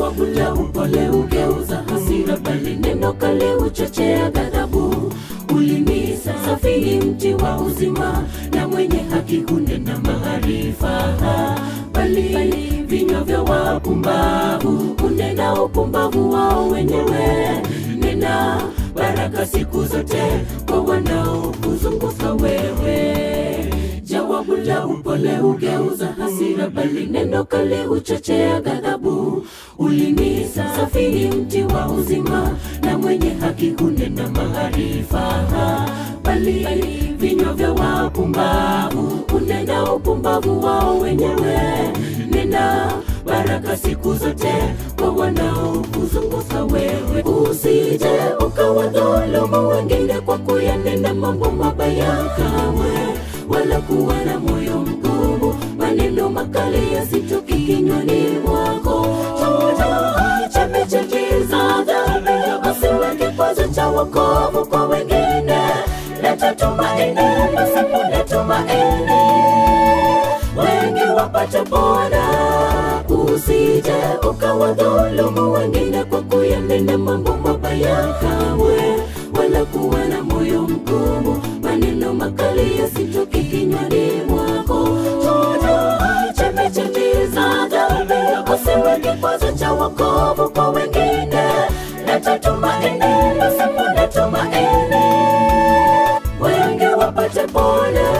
jawabu la upole ugeuza hasira, bali neno kali huchochea ghadhabu. Ulimi safi ni mti wa uzima, na mwenye haki hunena maarifa, bali vinywa vya wapumbavu hunena upumbavu wao wenyewe. Nena baraka siku zote kwa wanaokuzunguka wewe. Jawabu la upole hugeuza hasira, bali neno kali huchochea ghadhabu. Ulimi safi ni mti wa uzima, na mwenye haki hunena maarifa, bali vinywa vya wapumbavu hunena upumbavu wao wenyewe. Nena baraka siku zote kwa wanaokuzunguka wewe. Usije ukawadhulumu wengine kwa kuyanena mambo mabaya kamwe, wala kuwa na moyo mgumu, maneno makali yasitoki kinywani mwako. Chunguza chembe za dhambi, usiwe kikwazo cha wokovu kwa wengine. Leta tumaini pasipo tumaini, wengi wapate pona. Usije ukawadhulumu wengine kwa kuyanena mambo mabaya kamwe, wala kuwa na moyo mgumu, maneno makali yasitoki kinywani mwako. Chunguza chembe za dhambi, usiwe kikwazo cha wokovu kwa wengine. Leta tumaini pasipo tumaini, wengi wapate pona.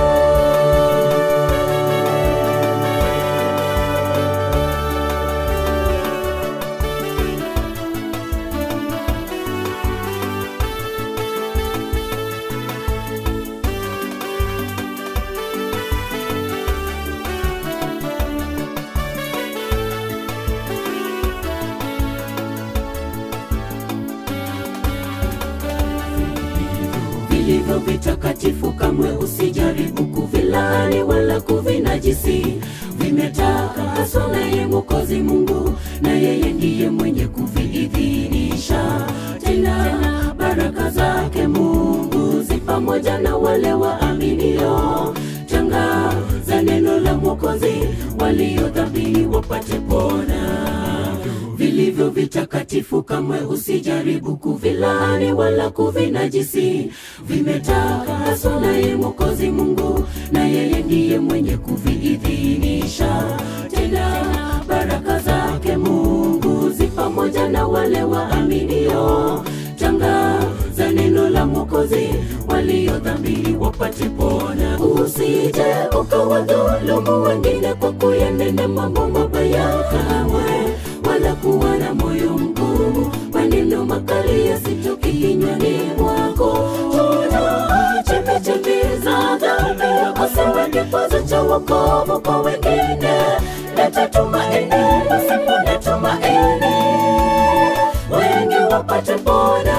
vilivyo vitakatifu kamwe usijaribu kuvilaani wala kuvinajisi. Vimetakaswa naye Mwokozi Mungu, na yeye ndiye mwenye kuviidhinisha. Tena baraka zake Mungu zi pamoja na wale waaminio. Tangaza neno la Mwokozi, waliodhamini wapate pona vilivyo vitakatifu kamwe usijaribu kuvilaani wala kuvinajisi. Vimetakaswa naye Mwokozi Mungu, na yeye ndiye mwenye kuviidhinisha. Tena baraka zake Mungu zi pamoja na wale waaminio. Tangaza neno la Mwokozi, waliodhamiri wapate pona. Usije ukawadhulumu wengine kwa kuyanena mambo mabaya kamwe wala kuwa na moyo mgumu, maneno makali yasitoki kinywani mwako. Chunguza chembe za dhambi, usiwe kikwazo cha wokovu kwa wengine. Leta tumaini pasipo na tumaini, wengi wapate pona.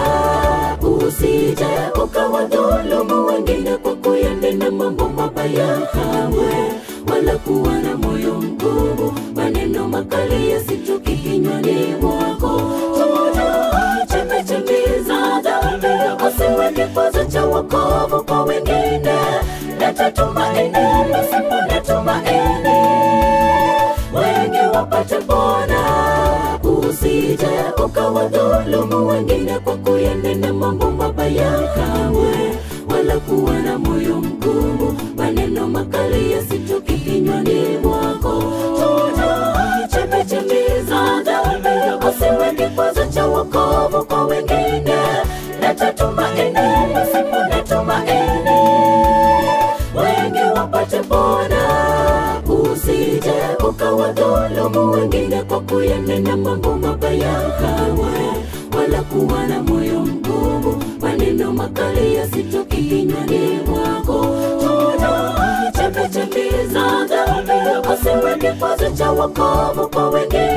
Usije ukawadhulumu wengine kwa kuyanena mambo mabaya kamwe, wala kuwa na moyo mgumu, maneno makali yasitoki kinywani mwako. Chunguza chembe za dhambi, usiwe kikwazo cha wokovu kwa wengine. Leta tumaini pasipo na tumaini, wengi wapate pona. Usije ukawadhulumu wengine kwa kuyanena mambo mabaya kamwe, wala kuwa na moyo mgumu, maneno makali yasitoki kinywani mwako. Chunguza chembe za dhambi, usiwe kikwazo cha wokovu kwa wengine. Leta tumaini pasipo na tumaini, wengi wapate pona. Usije ukawadhulumu wengine kwa kuyanena mambo mabaya kamwe, wala kuwa na moyo mgumu, maneno makali yasitoki kinywani mwako. Chunguza chembe za dhambi, usiwe kikwazo cha wokovu kwa wengine.